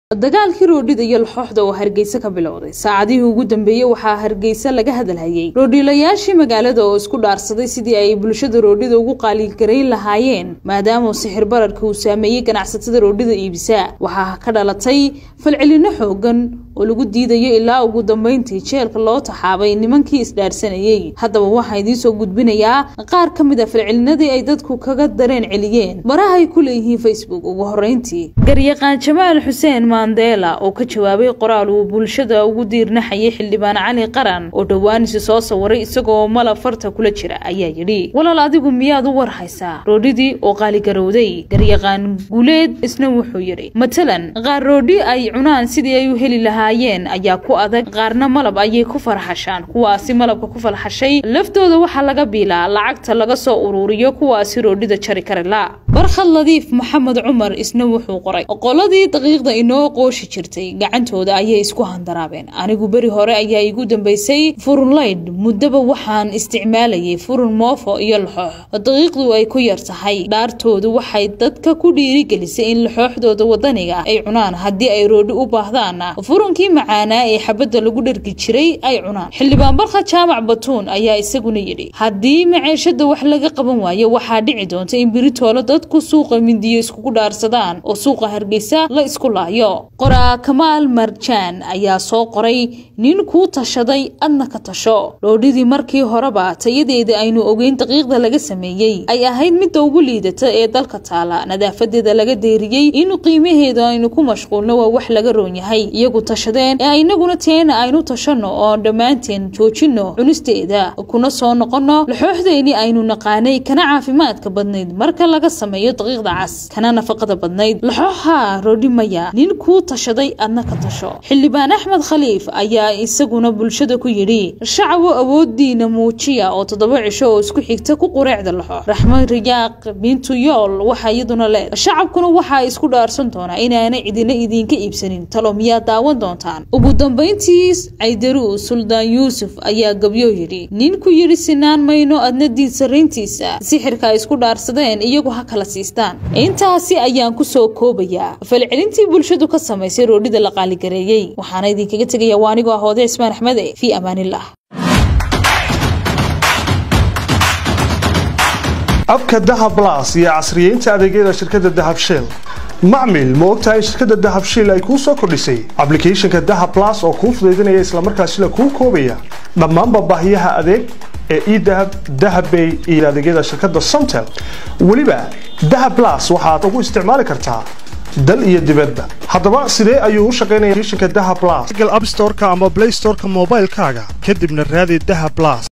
dagaalkii roodhida iyo laxooxda oo hargeysa ka bilowday saacadihii ugu dambeeyey waxaa hargeysa laga hadalhayay roodhiilayaashii magaalada oo isku dhaarsaday sidii ay bulshada roodhida ugu qaaligarayn lahaayeen maadaama sixir bararka uu saameeyey ganacsatada roodhida iibisa waxaa ka dhalatay falcelino xoogan oo lagu diidayo ilaa ugu dambeyntii jeelka loo taxaabay nimankii isdhaarsanayey haddaba waxaa idiinsoo gudbinayaa qaar ka mid a falcelinadii ay dadku kaga dareen celiyeen baraha ay ku leeyihiin facebook ugu horeyntii garyaqaan jamaal xuseen mandela oo ka jawaabay qoraal uu bulshada ugu diirnaxayay xildhibaan cali qaran oo dhowaanisi soo sawiray isagoo malab farta kula jira ayaa yidhi walaal adigu miyaad u war haysaa roodhidii oo qaaligarowday garyaqaan guuleed isna wuxuu yidhi matalan qaar roodhi ay cunaan sidii ay u heli lahaayeen ayaa ku adag qaarna malab ayay ku farxashaan kuwaasi malabka ku farxashay laftooda waxaa laga biilaa lacagta laga soo uruuriyo kuwaasi roodhida jari karila barkhad ladiif maxamed cumar isna wuxuu qoray qoladii daqiiqda inoo qooshi jirtay gacantooda ayay isku handaraabeen anigu beri hore ayaa igu dambeysay furunlayd muddaba waxaan isticmaalayay furun moofo iyo laxoox daqiiqdu ay ku yar tahay dhaartoodu waxay dadka ku dhiirigelisay in laxooxdooda wadaniga ay cunaan haddii ay roodhi u baahdaanna furunkii macaanaa ee xabadda lagu dhargi jiray ay cunaan xildhibaan barkhad jaamac batuun ayaa isaguna yidhi haddii maceeshada wax laga qaban waayo waxaa dhici doonta in beritoolo dadku suuqa mindiyo iskugu dhaarsadaan oo suuqa hargeysa la isku laayo qoraa kamaal marjaan ayaa soo qoray nin kuu tashaday adna ka tasho dhoodhidii markii horeba tayadeeda aynu ogeyn daqiiqda laga sameeyey ay ahayd midda ugu liidata ee dalka taala nadaafadeeda laga deeriyey in qiimaheeda aynu ku mashquulno waa wax laga roon yahay iyagu tashadeen ee inaguna teena aynu tashanno oo dhammaanteen joojinno cunisteeda kuna soo noqonno laxooxdeeni aynu naqaanay kana caafimaadka badnayd marka laga sameeyo daqiiqda cas kana nafaqada badnayd laxooxa roodhi maya nin kuu tashaday adna ka tasho xildhibaan axmed khaliif ayaa isaguna bulshada ku yidhi shacabo awoodiina muujiya oo toddoba cisho oo isku xigta ku qureecda laxo raxmed riyaaq bintu yool waxaa iyaduna leed shacabkuna waxaa isku dhaarsan doonaa inaanay cidina idinka iibsanin talo miyaa daawan doontaan ugu dambayntiis caydaruu suldaan yuusuf ayaa gabyo yidhi ninku yidhi sinaan mayno adna diid sarrayntiisa sixirka ay isku dhaarsadeen iyagu ha kala siistaan intaasi ayaan kusoo koobayaa falcelintii bulshadu ka samaysay roodhida la qaaligareeyey waxaana idinkaga tegaya waa anigoo ah hoode ismaan axmede fii amaanillah abka dahab blas iyo casriyeynta adeegyada shirkadda dahab shell macmil ma ogtahay in shirkadda dahab shiil ay kuu soo kordhisay ablicathonka dahab blas oo kuu fudaydinaya islamarkaasina kuu koobaya dhammaanba baahiyaha adeeg ee edahab dahabbay iyo adeegyada shirkadda somtel weliba dahab blas waxaad ugu isticmaali kartaa dal iyo dibadba haddaba sidee ayuu u shaqaynaya applicationka dahab blas google app storeka ama play storeka moobaylkaaga kadibna raadi dahab blas